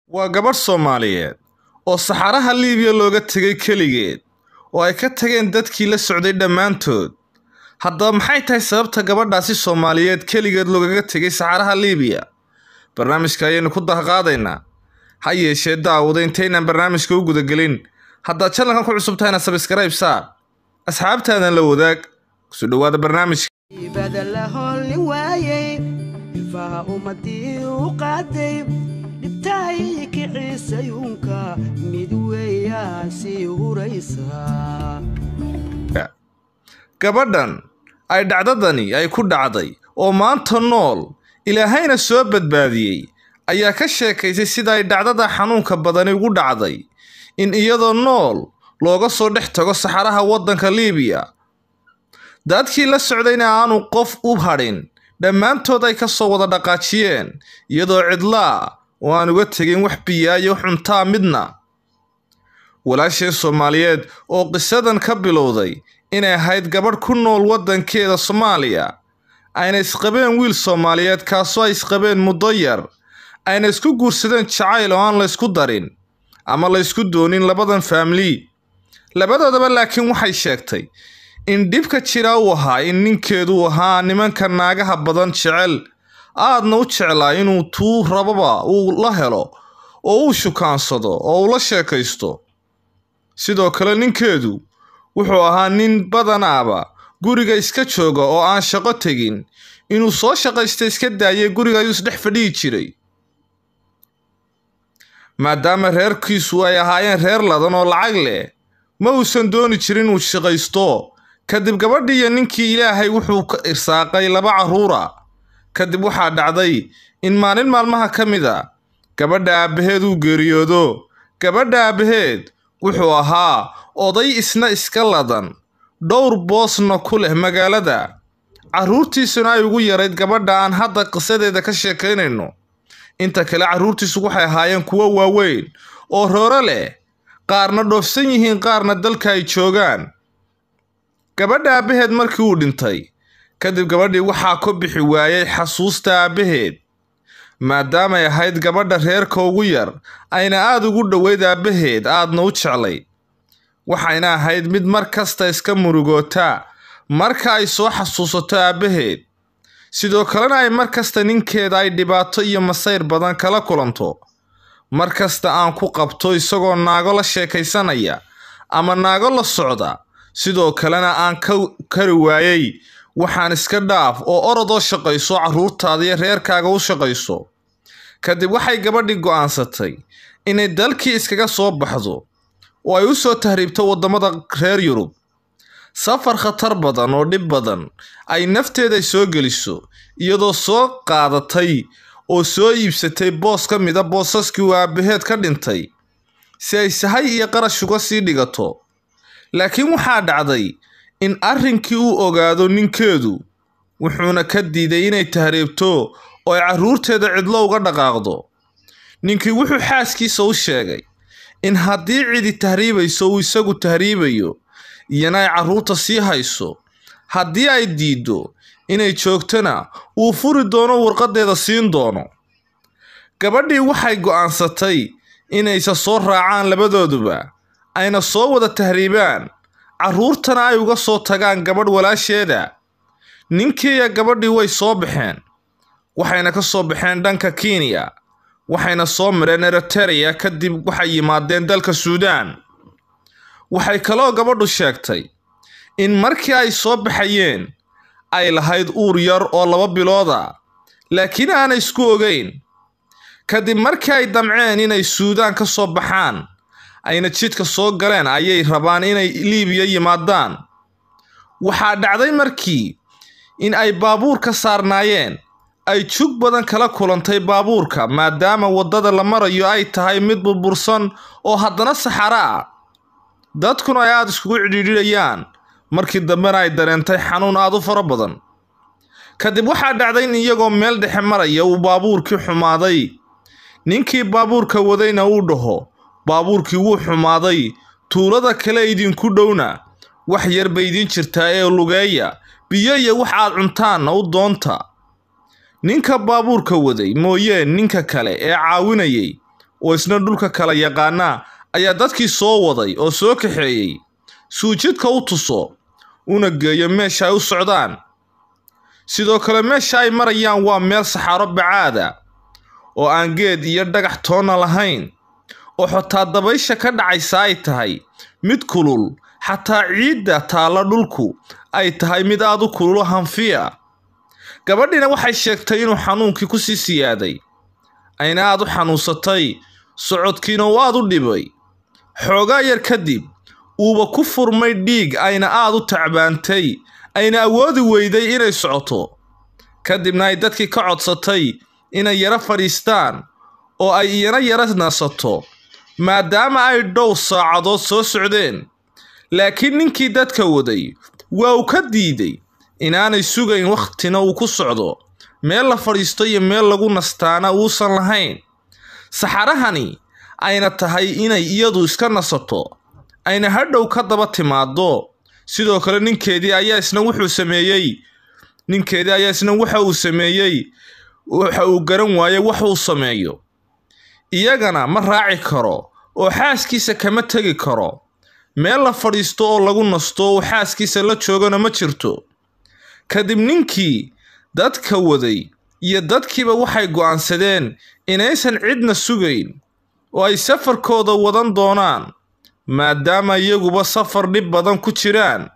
waa gabadh Soomaaliyeed oo saxaraha Liibiya looga tegay keligeed oo ay ka tageen dadkii la socday dhammaantood. Haddaba maxay tahay sababta gabadhaasi Soomaaliyeed keligeed loogaga tegay saxaraha Liibiya? Barnaamijka ayaynu ku dahqaadaynaa. Ha yeeshee daawada intaynaan barnaamijka u gudagelin, haddaad channelkan ku cusub tahayna subscribe saar. Asxaabtaadan la wadaag. Kusoo dhawaada barnaamijka. ibada la holli waayey ilfaha ummadii u qaaday dhibtaay kiciisayuunka mid weeyaa sii huraysa Gabadhan ay dhacdadani ay ku dhacday oo maanta nool ilaahayna soo badbaadiyey ayaa ka sheekaysay sida ay dhacdada xanuunka badani ugu dhacday in iyadoo nool looga soo dhex tago saxaraha waddanka Liibiya dadkii la socdayna aanu qof u hadhin dhammaantood ay ka soo wada dhaqaajiyeen iyadoo cidlaa oo aan uga tegin wax biyaa iyo cuntaa midna walaasheen Soomaaliyeed oo qisadan ka bilowday inay ahayd gabadh ku nool waddankeeda Soomaaliya ayna isqabeen wiil Soomaaliyeed kaasoo ay isqabeen muddo yar ayna isku guursadeen jacayl oo aan la isku darin ama la isku doonin labadan family labadoodaba laakiin waxay sheegtay in dhibka jira uu ahaa in ninkeedu ahaa nimanka naagaha badan jecel aadna u jeclaa inuu tuu rababa uu la helo oo uu shukaansado oo uu la sheekaysto sidoo kale ninkeedu wuxuu ahaa nin badanaaba guriga iska jooga oo aan shaqo tegin inuu soo shaqaysta iska daayay guriga ayuu isdhex fadhihi jiray maadaama reerkiisu ay ahaayeen reer ladan oo lacag leh ma uusan dooni jirin inuu shaqaysto kadib gabadhii iyo ninkii ilaahay wuxuu ka irsaaqay laba carruura kadib waxaa dhacday in maalin maalmaha ka mid a gabadha aabbaheed uu geeriyoodo gabadha aabbaheed wuxuu ahaa oday isna iska ladan dhowr boosna ku leh magaalada carruurtiisuna ay ugu yarayd gabadha aan hadda qisadeeda ka sheekaynayno inta kale carruurtiisu waxay ahaayeen kuwo waaweyn oo rooro leh qaarna dhoofsan yihiin qaarna dalka ay joogaan gabadha aabbaheed markii uu dhintay kadib gabadhii waxaa ku bixi waayey xasuusta aabbaheed maadaamay ahayd gabadha reerka ugu yar ayna aada ugu dhoweyd aabbaheed aadna u jeclay waxayna ahayd mid mar kasta iska murugoota marka ay soo xasuusato aabbaheed sidoo kalena ay mar kasta ninkeeda ay dhibaato iyo masayr badan kala kulanto mar kasta aan ku qabto isagoo naago la sheekaysanaya ama naago la socda sidoo kalena aan ka kari waayey waxaan iska dhaaf oo orodoo shaqayso carruurtaada iyo reerkaaga u shaqayso kadib waxay gabadhii go'aansatay inay dalkii iskaga soo baxdo oo ay u soo tahriibto waddamada reer yurub safar khatar badan oo dhib badan ay nafteeda soo geliso iyadoo soo qaadatay oo soo iibsatay boos ka mid a boosaskii uu aabbaheed ka dhintay si ay sahay iyo qarash uga sii dhigato laakiin waxaa dhacday in arrinkii uu ogaado ninkeedu wuxuuna ka diiday inay tahriibto oo ay carruurteeda cidlo uga dhaqaaqdo ninkii wuxuu xaaskiisa u sheegay in haddii cidi tahriibayso uu isagu tahriibayo iyana ay carruurta sii hayso haddii ay diiddo inay joogtona uu furi doono warqadeeda siin doono gabadhii waxay go'aansatay inaysa soo raacaan labadooduba ayna soo wada tahriibaan carruurtana ay uga soo tagaan gabadh walaasheeda ninkii iyo gabadhii way soo baxeen waxayna ka soo baxeen dhanka kenya waxayna soo mareen eritereya kadib waxay yimaadeen dalka suudaan waxay kaloo gabadhu sheegtay in markii ay soo baxayeen ay lahayd uur yar oo laba bilooda laakiin aanay isku ogeyn kadib markii ay damceen inay suudaan ka soo baxaan ayna jidka soo galeen ayay rabaan inay liibiya yimaadaan waxaa dhacday markii in ay baabuur ka saarnaayeen ay jug badan kala kulantay baabuurka maadaama waddada la marayo ay tahay mid burbursan oo haddana saxaro ah dadkuna ay aada iskugu cidhiidhiyayaan markii dambena ay dareentay xanuun aada u fara badan kadib waxaa dhacday in iyagoo meel dhexe maraya uu baabuurkii xumaaday ninkii baabuurka wadayna uu dhaho baabuurkii wuu xumaaday tuulada kale idinku dhowna wax yar bay idiin jirtaa ee lugeeya biyo iyo wax aad cuntaanna u doonta ninka baabuurka waday mooyee ninka kale ee caawinayay oo isna dhulka kala yaqaana ayaa dadkii soo waday oo soo kaxeeyey suujidka u tuso una geeyo meesha ay u socdaan sidoo kale meesha ay marayaan waa meel saxaaro bacaada oo aan geed iyo dhagax toonna lahayn oo xotaa dabaysha ka dhacaysa ay tahay mid kulul xataa ciidda taalla dhulku ay tahay mid aad u kululo hanfiya gabadhiina waxay sheegtay inuu xanuunkii ku sii siyaaday ayna aad u xanuunsatay socodkiina uu aad u dhibay xoogaa yar kadib uuba ku furmay dhiig ayna aad u tacbaantay ayna awoodi weyday inay socoto kadibna ay dadkii ka codsatay inay yaro fadhiistaan oo ay iyana yaro nasato maadaama ay dhow saacadood soo socdeen laakiin ninkii dadka waday waa uu ka diiday inaanay sugayn wakhtina uu ku socdo meel la fadhiisto iyo meel lagu nastaana uusan lahayn saxarahani ayna tahay inay iyadu iska nasato ayna hadhow ka daba timaado sidoo kale ninkeedii ayaa isna wuxuu sameeyey ninkeedii ayaa isna waxa uu sameeyey waxa uu garan waayey wax uu sameeyo iyagana ma raaci karo oo xaaskiisa kama tegi karo meel la fadhiisto oo lagu nasto uu xaaskiisa la joogana ma jirto kadib ninkii dadka waday iyo dadkiiba waxay go'aansadeen inaysan cidna sugayn oo ay safarkooda wadan doonaan maadaama iyaguba safar dhib badan ku jiraan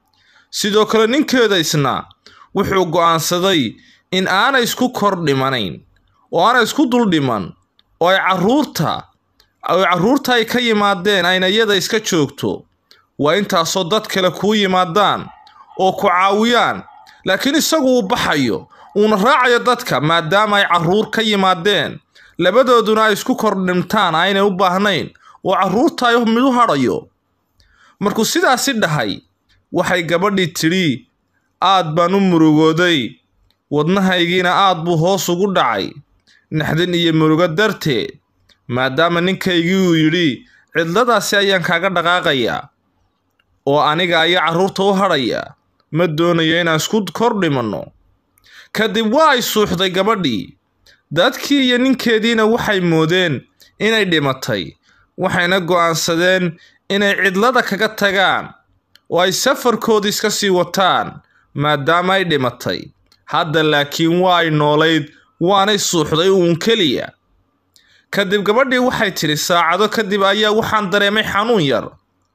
sidoo kale ninkeeda isna wuxuu go'aansaday in aanay isku kor dhimanayn oo aanay isku dul dhiman oo ay carruurta oo carruurta ay ka yimaadeen ayna iyada iska joogto waa intaasoo dad kale kuu yimaadaan oo ku caawiyaan laakiin isagu uu baxayo uuna raacayo dadka maadaama ay carruur ka yimaadeen labadooduna ay isku kor dhimtaan aynay u baahnayn oo carruurta ay mid u hadhayo markuu sidaasi dhahay waxay gabadhii tidhi aad baan u murugooday wadnahaygiina aad buu hoos ugu dhacay naxdin iyo murugo darteed maadaama ninkaygii uu yidhi cidladaasi ayaan kaaga dhaqaaqayaa oo aniga ayaa carruurta u hadhaya ma doonayo inaan isku kor dhimanno kadib waa ay suuxday gabadhii dadkii iyo ninkeediina waxay moodeen inay dhimatay waxayna go'aansadeen inay cidlada kaga tagaan oo ay safarkoodii iska sii wataan maadaama ay dhimatay hadda laakiin waa ay noolayd waanay suuxday uun keliya kadib gabadhii waxay tidhi saacado kadib ayaa waxaan dareemay xanuun yar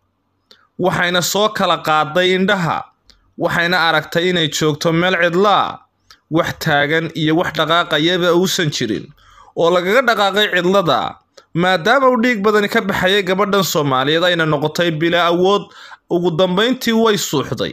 waxayna soo kala qaaday indhaha waxayna aragtay inay joogto meel cidlaa wax taagan iyo wax dhaqaaqayaba uusan jirin oo lagaga dhaqaaqay cidlada maadaama uu dhiig badani ka baxayay gabadhan soomaaliyeed ayna noqotay bilaa awood ugu dambayntii way suuxday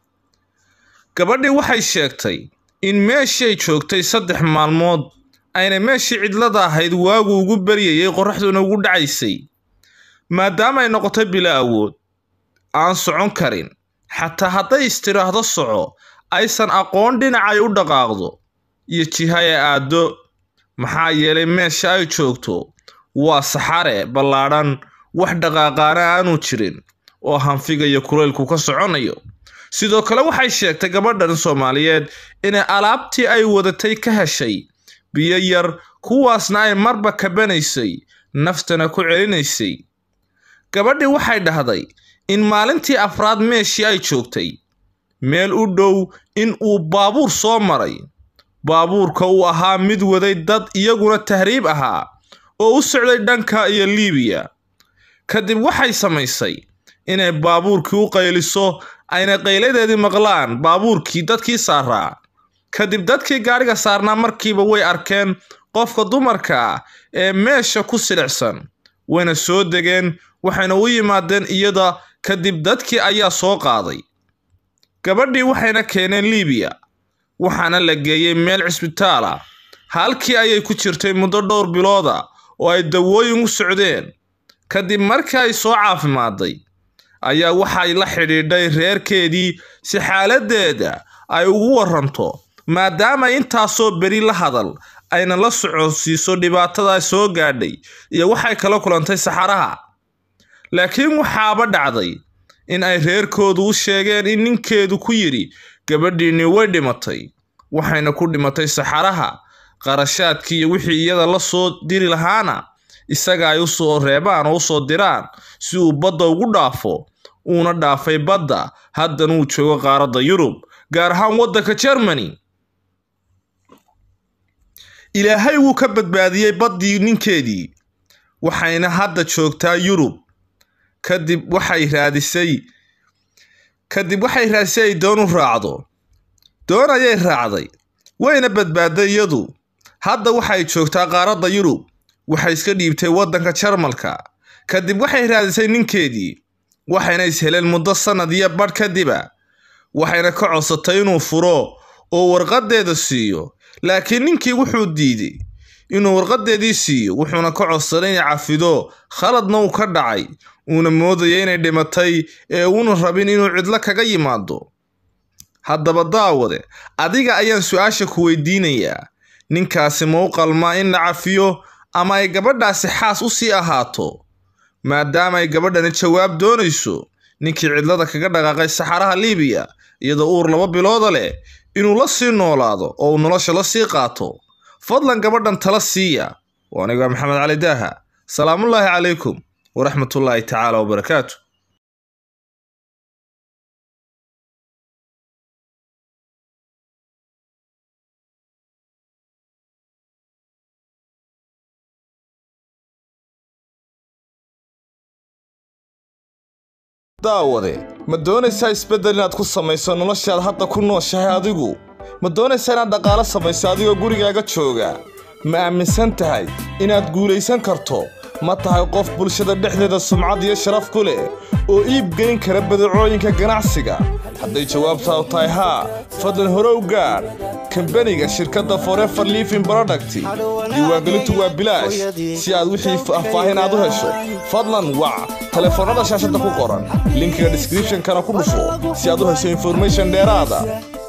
gabadhii waxay sheegtay in meeshii joogtay saddex maalmood ayna meeshii cidlada ahayd waagu ugu baryayay qorraxduna ugu dhacaysay maadaama ay noqotay bilaa awood aan socon karin xataa hadday istiraahdo soco aysan aqoon dhinacay u dhaqaaqdo iyo jiha ee aaddo maxaa yeelay meesha ay joogto waa saxare ballaadhan wax dhaqaaqaana aanu jirin oo hanfiga iyo kulaylku ka soconayo sidoo kale waxay sheegtay gabadhan soomaaliyeed inay alaabtii ay wadatay ka heshay biyo yar kuwaasna ay marba kabanaysay naftana ku celinaysay gabadhii waxay dhahday in maalintii afraad meeshii ay joogtay meel u dhow in uu baabuur soo maray baabuurka uu ahaa mid waday dad iyaguna tahriib ahaa oo u socday dhanka iyo liibiya kadib waxay samaysay inay baabuurkii u qayliso ayna qayladeedii maqlaan baabuurkii dadkii saaraa kadib dadkii gaadhiga saarnaa markiiba way arkeen qofka dumarka ah ee meesha ku silicsan wayna soo degeen waxayna u yimaadeen iyada kadib dadkii ayaa soo qaaday gabadhii waxayna keeneen liibiya waxaana la geeyey meel cisbitaal ah halkii ayay ku jirtay muddo dhowr bilooda oo ay dawooyin u socdeen kadib markii ay soo caafimaaday ayaa waxay la xidhiidhay reerkeedii si xaaladdeeda ay ugu waranto maadaama intaasoo beri la hadal ayna la soconsiiso dhibaatada soo gaadhay iyo waxay kala kulantay saxaraha laakiin waxaaba dhacday in ay reerkoodu u sheegeen in ninkeedu ku yidhi gabadhiinni way dhimatay waxayna ku dhimatay saxaraha qarashaadkii iyo wixii iyada la soo diri lahaana isaga ay usoo reebaan oo usoo diraan si uu badda ugu dhaafo uuna dhaafay badda haddana uu joogo qaaradda yurub gaar ahaan waddanka germany ilaahay wuu ka badbaadiyey baddii ninkeedii waxayna hadda joogtaa yurub kadib waxay raadisay kadib waxay raadisay ay doon u raacdo doon ayay raacday wayna badbaaday iyadu hadda waxay joogtaa qaaradda yurub waxay iska dhiibtay waddanka jarmalka kadib waxay raadisay ninkeedii waxayna isheleen muddo sannad iyo badh kadiba waxayna ka codsatay inuu furo oo warqaddeeda siiyo laakiin ninkii wuxuu diiday inuu warqaddeedii siiyo wuxuuna ka codsaday inay cafido khaladna uu ka dhacay uuna moodaya inay dhimatay ee uuna rabin inuu cidlo kaga yimaado haddaba daawade adiga ayaan su-aasha ku weydiinayaa ninkaasi ma u qalmaa in la cafiyo ama ay gabadhaasi xaas u sii ahaato maadaama ay gabadhani jawaab doonayso ninkii cidlada kaga dhaqaaqay saxaraha liibiya iyadoo uur laba bilooda leh inuu la sii noolaado oo uu nolosha la sii qaato fadlan gabadhan tala siiya waa aniga maxamed cali daaha salaamullaahi calaykum waraxmatullaahi tacaala wabarakaatu daawade ma doonaysaa isbeddel inaad ku samayso noloshaad hadda ku nooshahay adigu ma doonaysaa inaad dhaqaalo samayso adigoo gurigaaga jooga ma aaminsan tahay inaad guulaysan karto ma tahay qof bulshada dhexdeeda sumcad iyo sharaf ku leh oo iib geyn kara badacooyinka ganacsiga hadday jawaabtaadu tahay haa fadlan hore u gaadh kambaniga shirkadda forever living product diiwaangelintu waa bilaash si aad wixii faahfaahin aad u hesho fadlan wac telefoonnada shaashadda ku qoran linkiga description-kana ku dhufo si aad u hesho information dheeraada